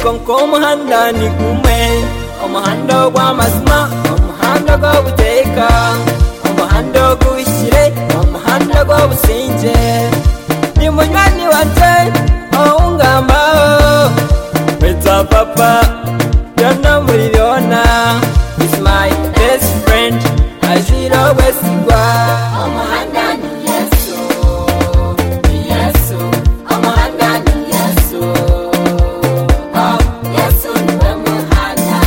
konka umuhanda ni gume umuhanda w'amazima umuhanda w'ubuteka umuhanda w'ubushyire umuhanda w'ubusinge ni munywanyi wanje awungamba witsa papa yona muririona is my best friend azirawesigwa umuhanda ni yesu ni yesu umuhanda ni yesu oh, yesu niwe muhanda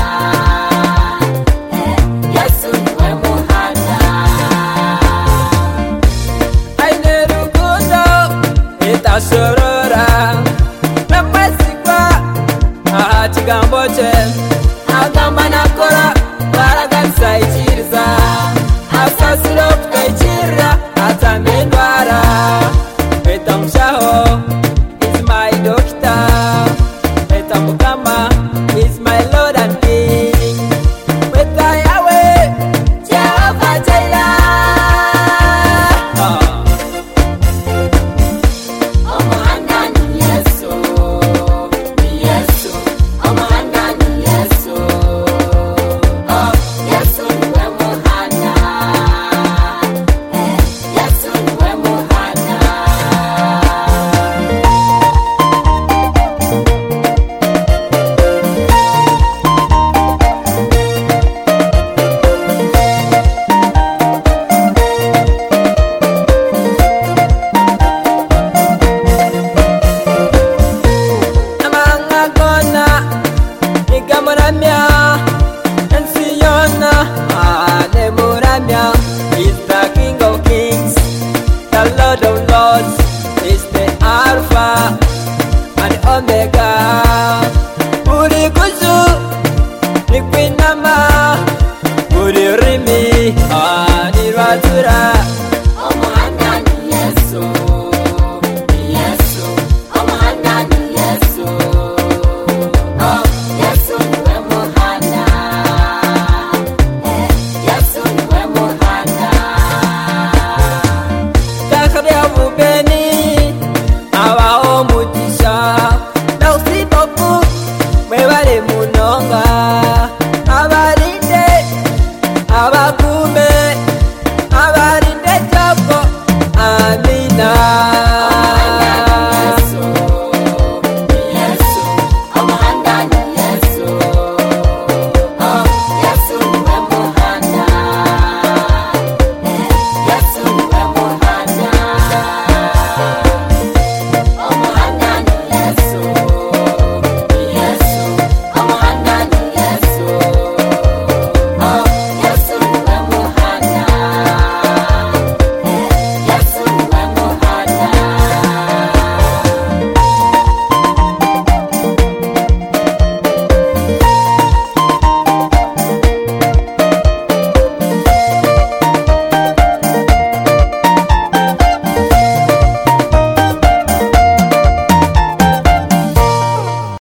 eh, yesu niwe muhanda aine rukundo itasorora napwesikwa aha chigambo che agamba nakora varaganisaiciriza asasiro kukaicirira atsamendwara meta mushaho is my doctor meta mukama is my lord and king meta yawe jehova jaira ah. Omuhanda ni Yesu, ni Yesu, omuhanda ni Yesu, oh Yesu niwe muhanda, eh Yesu niwe muhanda. amangagona igamuramya ensiyona anemuramya is the king of kings the lord of lords is the alpha and omega buri kuzu rikwinama buri rurimi anirwatura umuhanda ni yesu ni yesu umuhanda ni yesu oh yesu niwe muhanda eh yesu niwe muhanda ndakariya bubene